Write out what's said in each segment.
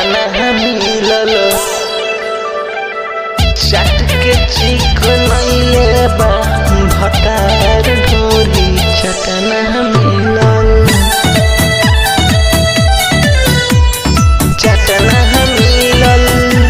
चटना मिलल चट के चिकनैले बा भतार ढोरी चटना मिलल चटना मिलल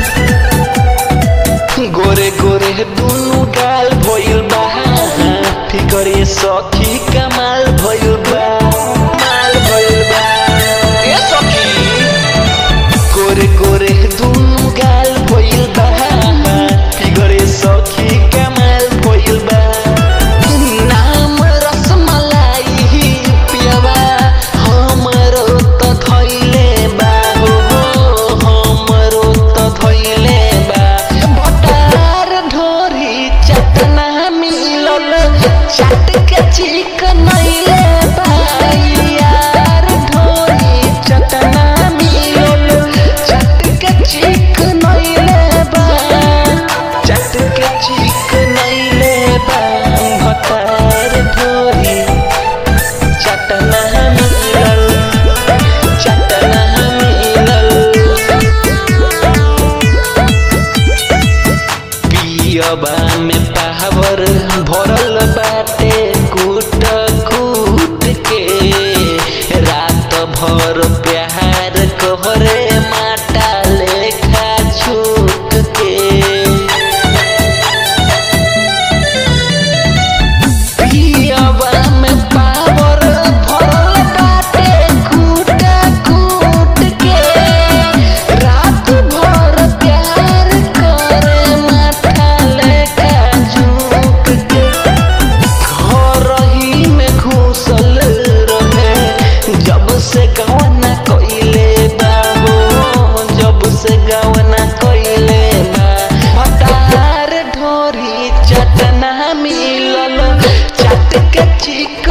गोरे गोरे दुनु गाल भइल बा फिकरे सखी कमाल भइल बा माल भइल बा ए सखी गोरे गोरे दुनु गाल भइल बा फिकरे सखी कमाल भइल बा नाम रसमलाई पियबा हमरो त धइले बा हो हमरो त धइले बा भटार ढोरी चटना मिलल चट के चिकनैले बा यार ढोरी चटना मिलल चट के चिकनैले बा चट के चिकनैले बा भटार ढोरी चटना मिलल चटना मिलल पियबा में पावर भरल बाटे कूट कूट के रात भर प्यार कहरे माटा लेखा छूट के पियबा में पावर भरल बाटे कूट कूट के रात भर प्यार करे माथा लेखा झूक के घर ही में घुसल रहे जब से गवना कइले बा हो जब से गवना कइले बा भटार ढोरी चटना मिलल चट के चिक